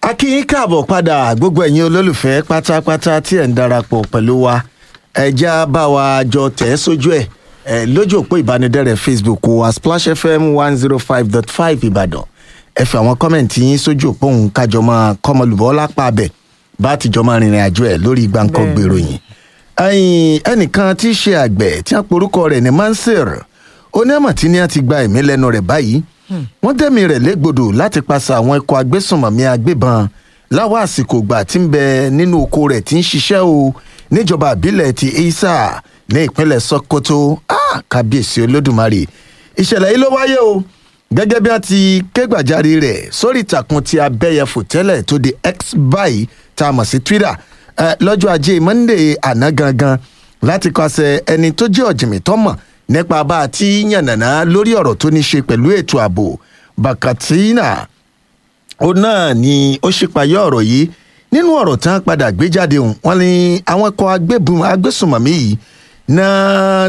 a kí yín káàbọ̀ padà gbogbo ẹ̀yin olólùfẹ́ pátápátá tí ẹ̀ ń darapọ̀ pẹ̀lú wa ẹja bá wa jọ tẹ̀ ẹ́ sójú ẹ̀ ẹ̀ lójú òpó ìbánidẹ́rẹ̀ facebook wa splash fm one zero five dot five ìbàdàn ẹ fi àwọn kọ́mẹ̀ntì yín sójú òpó òun kájọ máa kọ́mọlùbọ́ lápá abẹ bá àtijọ́ máa rìnrìn àjò ẹ̀ lórí gbàǹkan gbèròyìn ẹ̀yìn ẹnìkan tí í ṣe àgbẹ̀ tí wọ́n porúkọ rẹ̀ ní mansir onímọ̀ tí ní a ti gba ẹ̀mí lẹ́nu rẹ̀ báyìí wọ́n dẹ́mi rẹ̀ légbodò láti paṣẹ àwọn ikọ̀ agbésùnmọ̀mí agbébọn láwọn àsìkò ìgbà tí ń bẹ nínú oko rẹ̀ tí ń ṣiṣẹ́ o níjọba àbílẹ̀ ti isa ní ìpínlẹ̀ sokoto ah, kábíyèsí olódùmarè ìṣẹ̀lẹ̀ yìí ló wáyé o gẹ́gẹ́ bí wọ́n ti ké gbàjarè rẹ̀ sórí ìtàkùn ti abẹ́yẹfò tẹ́lẹ̀ tó di x báyìí tá a mọ̀ sí twitter eh, lọ́jọ́ ajé monday àná gangan láti kọsẹ̀ ẹni tó jẹ́ ọ̀jìnmí tọ́mọ̀ nípa bá a ti yànnàná lórí ọ̀rọ̀ tó ní ṣe pẹ̀lú ètò ààbò bakatina ó náà ni ó ṣípayọ ọ̀rọ̀ yìí nínú ọ̀rọ̀ tán padà gbé jáde hùn wọ́n ní àwọn ikọ̀ agbébùn agbésùnmọ̀mí yìí náà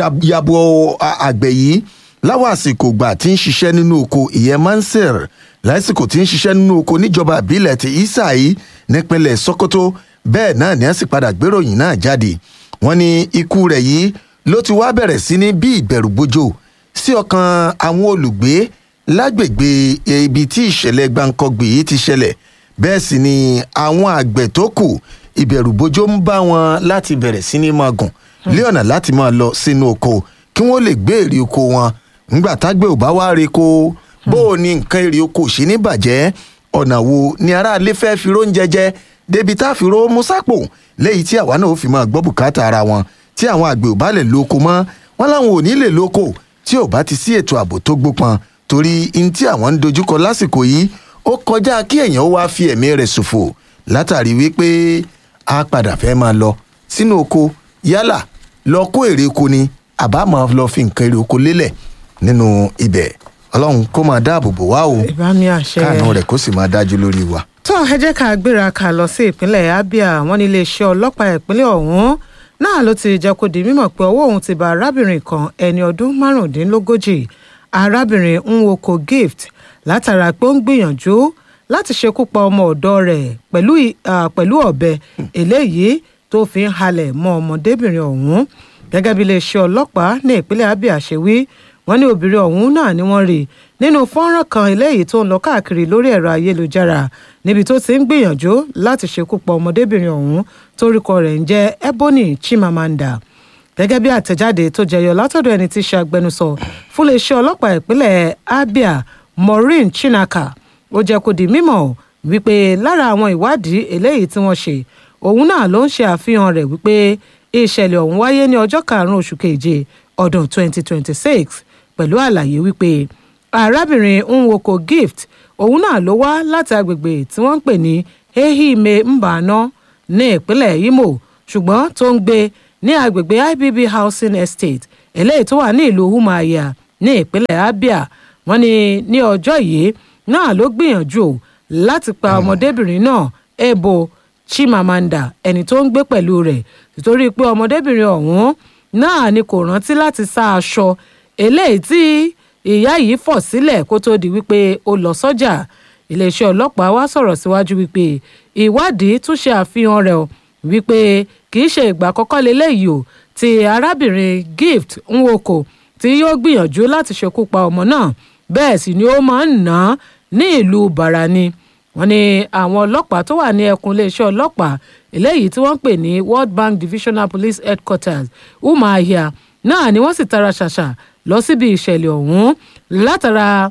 yàbọ̀ àgbẹ̀ yìí láwọn àsìkò gbà tí ń ṣiṣẹ́ nínú oko ìyẹn mansir lásìkò tí ń ṣiṣẹ́ nínú oko níjọba ìbílẹ̀ ti isa yìí nípínlẹ̀ sokoto bẹ́ẹ̀ náà ni wọ́n sì padà gbéròyìn náà jáde wọ́n ní ikú rẹ̀ yìí ló ti wá bẹ̀rẹ̀ sí ní bí ìbẹ̀rù bójó sí ọkàn àwọn olùgbé lágbègbè ibi tí ìṣẹ̀lẹ̀ gbàǹkangbè yìí ti ṣẹlẹ̀ bẹ́ẹ̀ sì ni àwọn àgbẹ̀ tó kù ìbẹ̀rù bójó ń bá wọn láti bẹ̀rẹ̀ sí ní máa gùn lé ọ̀nà láti máa lọ sínú oko kí wọ́n lè gbé èrè oko wọn ńgbà tágbẹ̀ ò bá wá re ko bó o ní nǹkan èrè oko ṣe ní bàjẹ́ ọ̀nà wo ni aráalé fẹ́ fi róúnjẹ jẹ débi tá a fi ró musápò léyìí tí àwa náà ó fi máa gbọ́ bùkátà ara wọn tí àwọn àgbẹ̀ ò bá lè lóko mọ́ wọn láwọn ò ní lè lóko tí ò bá ti sí ètò ààbò tó gbópọn torí n tí àwọn ń dojúkọ lásìkò yìí ó kọjá kí èèyàn wá fi ẹ̀mí rẹ̀ ṣòfò látàrí wípé a padà fẹ́ máa lọ sínú oko yálà lọ kó èrè oko ni àbá máa lọ fi nǹkan èrè oko lélẹ̀ nínú ibẹ̀ ọlọ́run kó máa dáàbò bò wá o ìbámi àṣẹ káànù rẹ̀ kó sì máa dájú lórí wa. tó ẹ jẹ́ ká gbéra ká lọ sí ìpínlẹ̀ abia wọ́n ní iléeṣẹ́ ọlọ́pàá ìpínlẹ̀ ọ̀hún náà ló ti jẹ́ kó di mímọ̀ pé ọwọ́ òun ti bá arábìnrin kan ẹni ọdún márùndínlógójì arábìnrin nwoko gift látara pé ó ń gbìyànjú láti ṣekú pa ọmọ ọ̀dọ́ rẹ̀ pẹ̀lú pẹ̀lú ọ̀bẹ eléyìí tó fi ń halẹ̀ mọ́ ọmọdébìnrin ọ̀hún gẹ́gẹ́ bí iléeṣẹ́ ọlọ́pàá ní ìpínlẹ̀ abia ṣe wí wọ́n ní obìnrin ọ̀hún náà ni wọ́n rí nínú fọ́nrán kan eléyìí tó ń lọ káàkiri lórí ẹ̀rọ ayélujára níbi tó ti ń gbìyànjú láti ṣekú pa ọmọdébìnrin ọ̀hún torúkọ rẹ̀ ń jẹ́ ebony chimamanda gẹ́gẹ́ bí àtẹ̀jáde tó jẹyọ látọ̀dọ̀ ẹni tí í ṣe agbẹnusọ fún iléeṣẹ́ ọlọ́pàá ìpínlẹ̀ abia maureen chinaka ó jẹ́ kó di mímọ̀ wípé lára àwọn ìwádìí eléyìí tí wọ́n ṣe òun náà ló ń ṣe àfihàn rẹ̀ wípé ìṣẹ̀lẹ̀ ọ̀hún wáyé ní ọjọ́ karùn-ún oṣù keje ọdún 2026 pẹ̀lú àlàyé wípé arábìnrin nwoko gift òun náà ló wá láti agbègbè tí wọ́n ń pè ní ehime mbano ní ìpínlẹ̀ imo ṣùgbọ́n tó ń gbé ní agbègbè ibb housing estate eléyìí tó wà ní ìlú umuahia ní ìpínlẹ̀ abia wọ́n ní ní ọjọ́ yìí náà ló gbìyànjú láti pa ọmọdébìnrin náà ebo chimamanda ẹni tó ń gbé pẹ̀lú rẹ̀ nítorí pé ọmọdébìnrin ọ̀hún náà ni kò rántí láti sá aṣọ eléyìí tí ìyá yìí fọ̀ sílẹ̀ kó tó di wípé ó lọ sọ́jà iléeṣẹ́ ọlọ́pàá wá sọ̀rọ̀ síwájú wípé ìwádìí tún ṣe àfihàn rẹ̀ wípé kì í ṣe ìgbà àkọ́kọ́ leléyìí o ti arábìnrin gift nwoko tí yóò gbìyànjú láti ṣekú pa ọmọ náà bẹ́ẹ̀ sì ni ó máa ń ná ní ìlú barani wọ́n ní àwọn ọlọ́pàá tó wà ní ẹkùn iléeṣẹ́ ọlọ́pàá eléyìí tí wọ́n ń pè ní world bank divisional police headquarters umahia náà ni wọ́n sì tara ṣàṣà lọ síbi ìṣẹ̀lẹ̀ ọ̀hún látara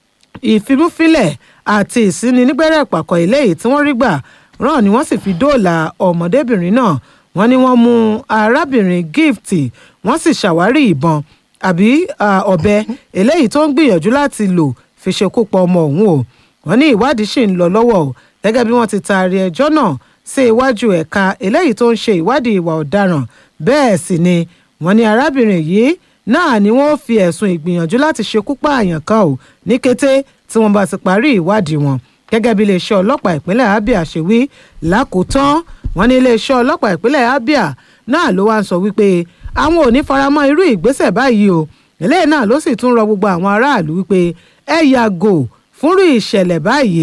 ìfimúfilẹ̀ àti ìsíni nígbẹ́rẹ́ ìpàkọ́ eléyìí tí wọ́n rí gbà rán ni wọ́n sì fi dóòlà ọmọdébìnrin náà wọ́n ní wọ́n mú arábìnrin gift wọ́n sì ṣàwárí ìbọn àbí ọ̀bẹ eléyìí tó ń gbìyànjú láti lò fi ṣekú pa ọmọ òun o wọ́n ní ìwádìí ṣì ń lọ lọ́wọ́ o gẹ́gẹ́ bí wọ́n ti taari ẹjọ́ náà sí iwájú ẹ̀ka eléyìí tó ń ṣe ìwádìí ìwà ọ̀daràn bẹ́ẹ̀ sì ni wọ́n ní arábìnrin yìí náà ni wọ́n fi ẹ̀sùn ìgbìyànjú láti ṣekú pààyàn kan ò ní kété tí wọ́n bá ti parí ìwádìí wọn gẹ́gẹ́ bí iléeṣẹ́ ọlọ́pàá ìpínlẹ̀ abia ṣe wí lákòótán wọ́n ní iléeṣẹ́ ọlọ́pàá ìpínlẹ̀ abia náà ló wá ń sọ wípé àwọn ò ní faramọ́ irú ìgbésẹ̀ báyìí o eléyìí náà ló sì tún rọ gbogbo àwọn aráàlú wípé ẹ yàgò fúnrú ìṣẹ̀lẹ̀ báyìí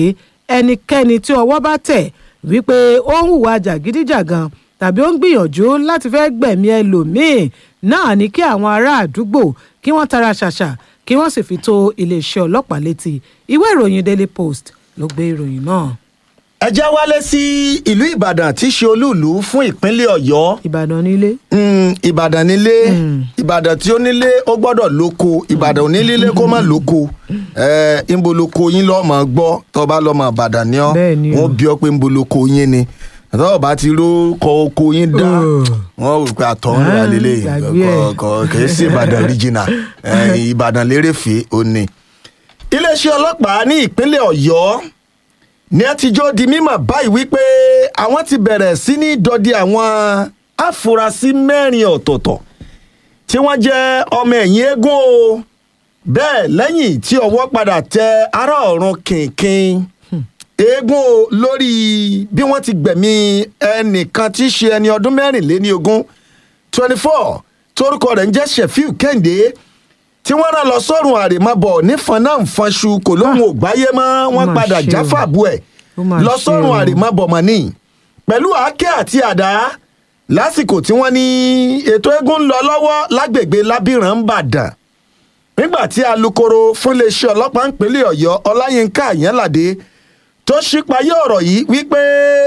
ẹnikẹ́ni tí ọwọ́ bá tẹ̀ wípé ó ń hùwà jàgídíjàgan tàbí ó ń gbìyànjú láti fẹ́ gbẹ̀mí ẹlòmíín náà ní kí àwọn ará àdúgbò kí wọ́n tara ṣàṣà kí wọ́n sì fi tó iléeṣẹ́ ọlọ́pàá létí ìwé ìròyìn daily post ló gbé ìròyìn náà. ẹ já wálé sí ìlú ìbàdàn tí í ṣe olúùlú fún ìpínlẹ̀ ọ̀yọ́ ìbàdàn nílé. Mm, ìbàdàn nílé ìbàdàn tí ó nílé ó gbọ́dọ̀ lóko ìbàdàn ò ní lílé kó má lóko ẹ ńbo lóko yín lọ́mọ gbọ́ tó bá lọ́mọ ìbàdàn ni ọ́ Bẹ́ẹ̀ ni o. wọ́n bí ọ pé ńbo lóko yín ni àtọ́wọ́ bá ti ró kọ oko yín dá wọ́n rò pé àtọ̀hún rà lélẹ̀ gbàgbé ẹ̀. kì í sí ìbàdàn original ẹ, ìbàdàn lérèfé ó ní. iléeṣẹ́ ọlọ́pàá ní ìpínlẹ̀ ọ̀yọ́ ní ẹ ti jó di mímọ̀ báyìí wípé àwọn ti bẹ̀rẹ̀ sí ní dọdẹ àwọn afurasí mẹ́rin ọ̀tọ̀ọ̀tọ̀ tí wọ́n jẹ́ ọmọ ẹ̀yìn eégún o bẹ́ẹ̀ lẹ́yìn tí ọwọ́ padà tẹ ará ọ̀run kìnkìn eégún o lórí bí wọ́n ti gbẹ̀mí ẹnìkan tí í ṣe ẹni ọdún mẹ́rìnléní ogún twenty four torúkọ rẹ̀ ń jẹ́ sheffield kẹ́hìndé tí wọ́n rán lọ sọ́run àrèmábọ̀ nífọn náà ń fọnṣu kò lóhùn ògbáyé mọ́ wọ́n mà padà ṣe o. jáfàbù ẹ̀ Ó mà lọ ṣe sọ́run o. àrèmábọ̀ mọ́ ní pẹ̀lú àáké àti àdá lásìkò tí wọ́n ní ètò eégún ń lọ lọ́wọ́ lágbègbè lábìrán ń bàdàn nígbà tí alūkkóró fún iléeṣẹ́ ọlọ́pàá ìpínlẹ̀ ọ̀yọ́ ọláyínká àyànládé tó ṣípayé ọ̀rọ̀ yìí wípé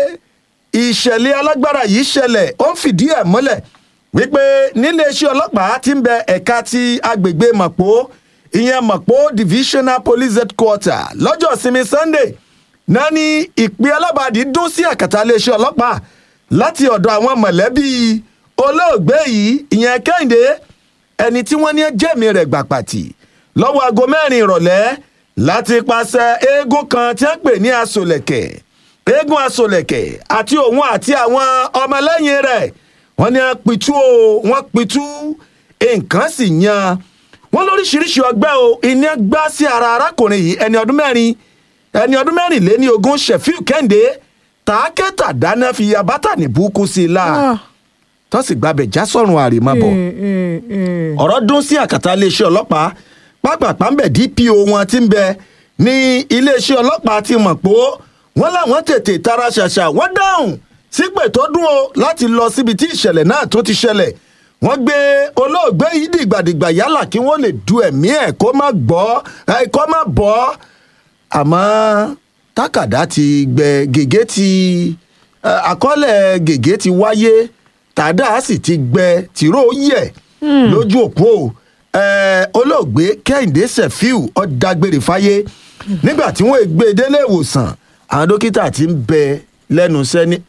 ìṣẹ̀lẹ̀ alágbára yìí ṣẹlẹ̀ ó ń fìdí ẹ̀ múlẹ̀ wípé níléeṣẹ́ ọlọ́pàá ti ń bẹ ẹ̀ka ti agbègbè mọ̀pó ìyẹn mọ̀pó divisional police headquarter lọ́jọ́ ìsinmi sunday náà ní ìpè alábàádì dún sí àkàtà iléeṣẹ́ ọlọ́pàá láti ọ̀dọ̀ àwọn mọ̀lẹ́bí olóògbé yìí ìyẹn kẹ́hìndé ẹni tí wọ́n ní jẹ́mi rẹ̀ gbà pàtì lọ́wọ́ aago mẹ́rin ìrọ̀lẹ́ láti pàṣẹ eégún kan tí wọ́n pè ní asolẹ̀kẹ̀ eégún asolẹ̀kẹ̀ àti òun àti àwọn ọmọlẹ́yìn rẹ̀ wọ́n ní wọ́n pitú o wọ́n pitú nǹkan sì yan wọ́n lóríṣiríṣi ọgbẹ́ o iná gbá sí ara arákùnrin yìí ẹni ọdún mẹ́rin ẹni ọdún mẹ́rìnléní ogún sheffield kẹ́hìndé tàákẹ́tà dáná fi abátà ní burúkú sí i la Ah. tó sì gbàbẹ̀ já sọ̀rùn àrèmábọ̀ Eh, eh, eh. ọ̀rọ̀ dún sí àkàtà iléeṣẹ́ ọlọ́pàá pápápá ń bẹ̀ dpo wọn ti ń bẹ ní iléeṣẹ́ ọlọ́pàá ti mọ̀ pé wọ́n láwọn tètè tara ṣàṣà wọ́n dáhùn sípè tó dún o láti lọ síbi tí ìṣẹ̀lẹ̀ náà tó ti ṣẹlẹ̀ wọ́n gbé olóògbé yìí dìgbàdìgbà yálà kí wọ́n lè du ẹ̀mí ẹ̀ kó má gbọ́ ẹ̀ kó má bọ́ àmọ́ tákàdá ti gbẹ gègé ti ẹ, àkọọ́lẹ̀ gègé ti wáyé tàdá sì ti gbẹ tìró yẹ lójú òpó ẹ, olóògbé kẹ́hìndé sefiu ọ̀dàgbére fáyé nígbà tí wọ́n gbé e délé ìwòsàn àwọn dókítà ti ń bẹ lẹ́nu iṣẹ́ ní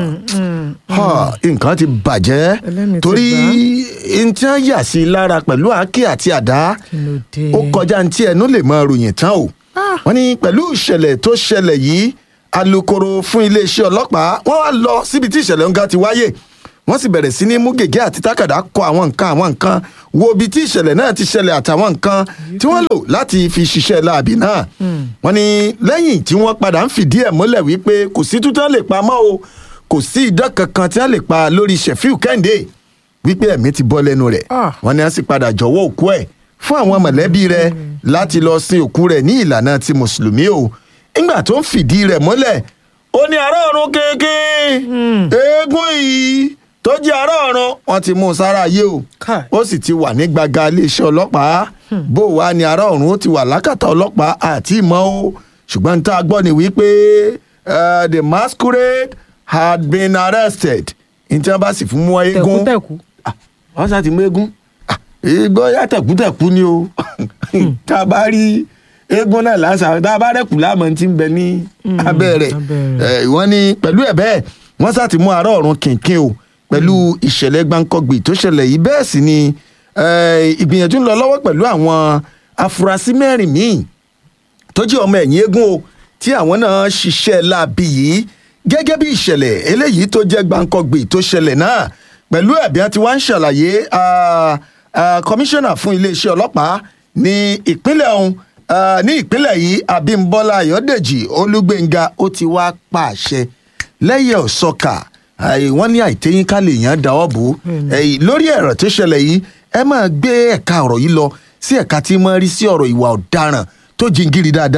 ọ̀ nǹkan ti bàjẹ́ Ẹlẹ́mìí ti torí gbà. n tí wọ́n yà sí i lára pẹ̀lú àáké àti àdá Kí ló dé? ó kọjá ní tí ẹnu lè máa ròyìn tán o Ah. wọ́n ní pẹ̀lú ìṣẹ̀lẹ̀ tó ṣẹlẹ̀ yìí alūkkóró fún iléeṣẹ́ ọlọ́pàá wọ́n wá lọ síbi tí ìṣẹ̀lẹ̀ ń ga ti wáyé wọ́n sì bẹ̀rẹ̀ sí ní mú gègé àti tákàdá kọ àwọn nǹkan àwọn nǹkan wo ibi tí ìṣẹ̀lẹ̀ náà ti ṣẹlẹ̀ àtàwọn nǹkan tí wọ́n lò láti fi ṣiṣẹ́ láàbì náà wọ́n ní lẹ́yìn tí wọ́n padà ń fìdí ẹ̀ múlẹ̀ wípé kò sí tútàn lè pamọ́ o kò sí idán kankan tí wọ́n lè pa lórí Sheffield Kẹ́hìndé wípé ẹ̀mí ti bọ́ lẹ́nu rẹ̀ Ah. wọ́n ní a sì padà jọ̀wọ́ òkú ẹ̀ fún àwọn mọ̀lẹ́bí rẹ̀ láti lọ sin òkú rẹ̀ ní ìlànà ti mùsùlùmí o nígbà tó ń fìdí rẹ̀ mọ́lẹ̀ ó ní ará ọ̀run kéèké eégún yìí tó jẹ́ ará ọ̀run wọ́n ti mú un sára ayé o Kai. ó sì ti wà ní gbàgà iléeṣẹ́ ọlọ́pàá bó wà ní ará ọ̀run ó ti wà lákàtà ọlọ́pàá àti ìmọ̀ o ṣùgbọ́n tá a gbọ́ ni wípé eh, the masquerade had been arrested ní tí wọ́n bá sì fún mú eégún tẹ̀kútẹ̀kú. Ah, wọ́n sá ti mú eégún Ah, igbó yàtẹ̀kútẹ̀kú ni o tá a bá rí eégún náà lásà tá a bá rẹ̀kù láàmú tí ń bẹ ní abẹ́ rẹ̀ abẹ́ Eh, wọ́n ní pẹ̀lú ẹ̀ bẹ́ẹ̀ wọ́n sá ti mú ará ọ̀run kìnkìn o pẹ̀lú ìṣẹ̀lẹ̀ gbáǹkọ́gbì tó ṣẹlẹ̀ yìí bẹ́ẹ̀ sì ni eh, ìgbìyànjú ń lọ lọ́wọ́ pẹ̀lú àwọn afurasí mẹ́rin míì tó jẹ́ ọmọ ẹ̀yìn eégún o tí àwọn náà ṣiṣẹ́ láabi yìí gẹ́gẹ́ bí ìṣẹ̀lẹ̀ eléyìí tó jẹ́ gbàǹkọ̀gbì tó ṣẹlẹ̀ náà pẹ̀lú ẹ̀bí àti wá ń ṣàlàyé ah, ah, kọmíṣánná fún iléeṣẹ́ ọlọ́pàá ní ìpínlẹ̀ ọ̀hún ah, ní ìpínlẹ̀ yìí Abímbọ́lá Ayọ̀dèjì Olúgbénga ó ti wá pàṣẹ lẹ́yẹ̀ ọ̀sọ́kà àì- wọ́n ní àìtẹ́yìn ká lè yàn dáwọ́ bò ó ẹ̀yìn lórí ẹ̀rọ tó ṣẹlẹ̀ yìí ẹ máa gbé ẹ̀ka ọ̀rọ̀ yìí lọ sí ẹ̀ka tí máa rí sí ọ̀rọ̀ ìwà ọ̀daràn tó jingiri dáadáa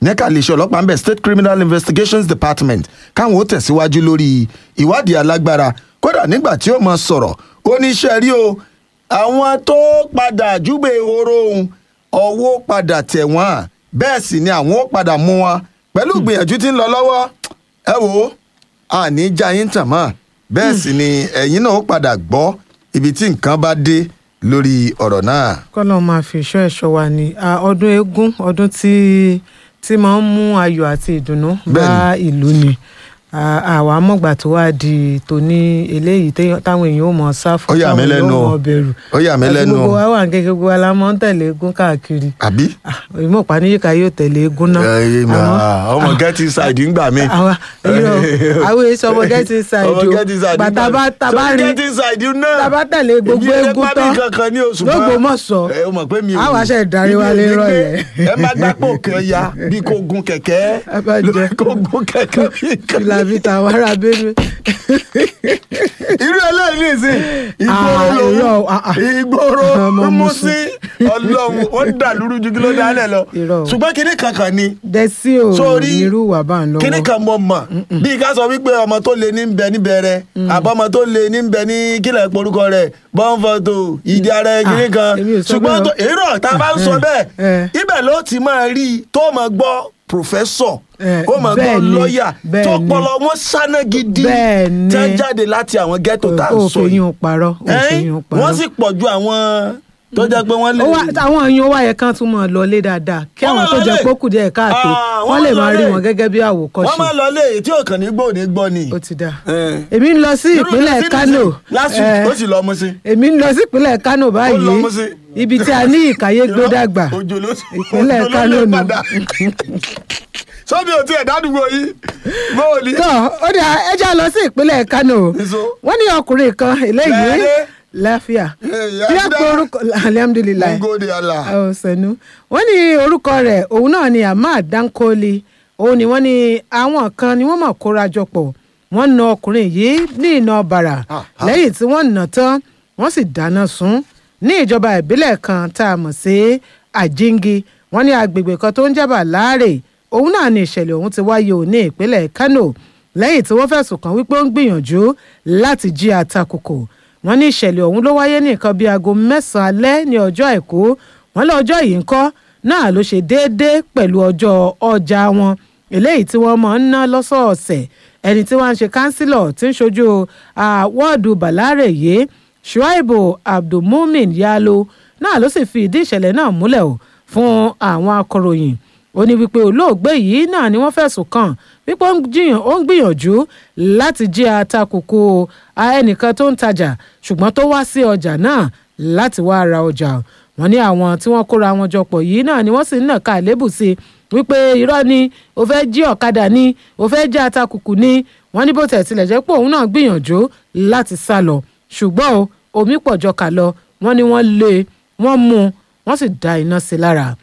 nẹ́ka iléeṣẹ́ ọlọ́pàá ń bẹ̀ state criminal investigations department káwọn ó tẹ̀síwájú lórí ìwádìí alágbára kódà nígbà tí ó mọ sọ̀rọ̀ ó ní iṣẹ́ rí o àwọn tó padà júbẹ ehoro ohun ọwọ́ padà tẹ̀ wọ́n bẹ́ẹ̀ sì ni àwọn ó padà mú wọn pẹ̀lú gbìyànjú tí ń lọ lọ́wọ́ ẹ wò ó àní já yín tàn mọ́ bẹ́ẹ̀ sì ni ẹ̀yin náà ó padà gbọ́ ibi tí nǹkan bá dé lórí ọ̀rọ̀ náà. kọ́lọ́ máa fi ìṣọ́ ẹ̀ṣọ́ wa ni Ah, ọdún eégún ọdún tí tí máa ń mú ayọ̀ àti ìdùnnú bá ìlú ni Ah, àwa mọ̀gbà tó wá di tòní eléyìí téèyàn- táwọn èèyàn ò mọ̀ sá fún Ó yà mí táwọn èèyàn lẹ́nu ò o. mọ̀ bẹ̀rù ó yà mí Àti lẹ́nu gbogbo o. wa wà ní kékeré gbogbo wa la máa ń tẹ̀lé eégún káàkiri àbí. ìmọ̀ ìpànìyíká yóò tẹ̀lé eégún náà Ẹ, mà, Àmọ́- ọmọ get inside ń gbà mí. àwa irọ́ àwọn èso ọmọ get inside ọmọ o get inside ń gbà gbà tá mí. bá tá bá Sọ rí get inside náà. tá bá tẹ̀lé gbogbo Èmi ẹ eégún pa mí tán kankan ní oṣù l'Ógbómọ̀ṣọ́, ẹ o mọ̀ pé mi ò àwa ṣe ìdarí wa lé mi ò ní rọ̀lẹ́. gbé- ẹ má gbápò kan ya bí kò gun kẹ̀kẹ́ Ẹ bá jẹ. kò gun kẹ̀kẹ́ bí kan. fìlà vita wàrà bẹ́ẹ̀ irú eléyìí nìsín ìgboro Ah, lòun irọ́, ah, ah. ìgboro Ọmọ mú Mùsùn. sí ọlọ́run ó dà lúrú ju kí ló dálẹ̀ lọ Irọ́. ṣùgbọ́n kinní kankan ni dẹ́sí ò Sórí, nírú wà bá ń lọ́wọ́ kíní kan mọ mọ bí ká sọ wípé ọmọ tó lé ní bẹ níbẹ̀rẹ̀ àbọ̀mọ tó lé ní bẹ ní kílẹ̀ porúkọ rẹ̀ bọ́ǹfọ̀tò ìdí ara ẹ̀ kíní kan èmi ò sọ ṣùgbọ́n bẹ́ẹ̀ o. tó- èrò tá a bá ń sọ Eh. bẹ́ẹ̀ ibẹ̀ ló ti máa rí i tó máa gbọ́ pòfẹ́sọ̀ Eh, ó máa gbọ́ bẹ́ẹ̀ ni, lọ́ọ̀yà bẹ́ẹ̀ tó ni. pọlọ wọn sáná gidi Bẹ́ẹ̀ ni. tẹ́ jáde láti àwọn ghetto tá a ó sọ fẹ̀yìn yìí ò parọ́ ó Ẹ́n, fẹ̀yìn ò parọ́ wọ́n sì pọ̀ ju àwọn tó jẹ́ pé wọ́n lè Ó wá- àwọn èèyàn wá yẹ kán tún mọ̀ lọlé dáadáa kí Wọ́n àwọn máa tó jẹ lọlé. pókù díẹ̀ káàtó Ah, wọ́n wọ́n lè máa máa rí lọlé. wọn gẹ́gẹ́ bí wọ́n àwòkọ́ṣe máa lọ lé èyí tí ò kàn ní gbọ́ ò ní gbọ́ ni. ó ti dáa Eh. èmi ń lọ sí Irú ìpínlẹ̀ Kẹ́sì Kánò nìsín, last week Eh, ó sì lọ ọmọ sí. èmi ń lọ sí ìpínlẹ̀ Kánò báyìí lọ mú sí. ibi tí a ní ìkàyé gbódàgbà Òjò ló ìpínlẹ̀ òjò ló Kánò lè nù. padà. sọ́mi ò tiẹ̀ dádùgbò yìí bóò ní. tó ó dà ẹ já lọ sí ìpínlẹ̀ Kánò Nìṣó. wọ́n ní ọkùnrin kan eléyìí Lẹ́yìn. láfíà Eh, bí Yahuda. àpò orúkọ alhamdulilayi ngode ala. ọ̀sẹ̀nu wọ́n ní orúkọ rẹ̀ òun náà ni Ahmad Dankoli òun ni wọ́n ní àwọn kan ni wọ́n mọ̀ kóra jọ pọ̀ wọ́n na ọkùnrin yìí ní iná bàrà Ah, ah. lẹ́yìn tí wọ́n nà tán wọ́n sì dáná sun ní ìjọba ìbílẹ̀ kan tá a mọ̀ sí Àjíǹgi wọ́n ní agbègbè kan tó ń jábà láàrè òun náà ni ìṣẹ̀lẹ̀ ọ̀hún ti wáyé ò ní ìpínlẹ̀ Kano lẹ́yìn tí wọ́n fẹ̀sùn kàn wípé ó ń gbìyànjú láti jí atakùkù wọ́n ní ìṣẹ̀lẹ̀ ọ̀hún ló wáyé ní nǹkan bíi aago mẹ́sàn-án alẹ́ ní ọjọ́ àìkú wọ́n lé ọjọ́ yìí ń kọ́ náà ló ṣe déédéé pẹ̀lú ọjọ́ ọjà wọn eléyìí tí wọ́n máa ń ná lọ́sọ̀ọ̀sẹ̀ ẹni tí wọ́n ń ṣe kánsílọ̀ tí ń ṣojú ah, wọ́ọ̀dù bàlárè yìí shuaibu abdulmumin yalo náà ló sì fi ìdí ìṣẹ̀lẹ̀ náà múlẹ̀ o fún àwọn akọ̀ròyìn ó ní wípé olóògbé yìí náà ni wọ́n fẹ̀sùn kàn wípé ó ń jiyàn- ó ń gbìyànjú láti jí atakùkù ẹnìkan tó ń tajà ṣùgbọ́n tó wá sí ọjà náà láti wá ra ọjà wọ́n ní àwọn tí wọ́n kóra wọn jọ pọ̀ yìí náà ni wọ́n sì ń nàka àlébù sí i wípé irọ́ ni ó fẹ́ jí ọ̀kadà ni ó fẹ́ jí atakùkù ni wọ́n ní bó tẹ̀ tilẹ̀ jẹ́ pé òun náà gbìyànjú láti sá lọ ṣùgbọ́n o omi pọ̀ jọ kà lọ wọ́n ní wọ́n lé e, wọ́n mú un wọ́n sì da iná sí i lára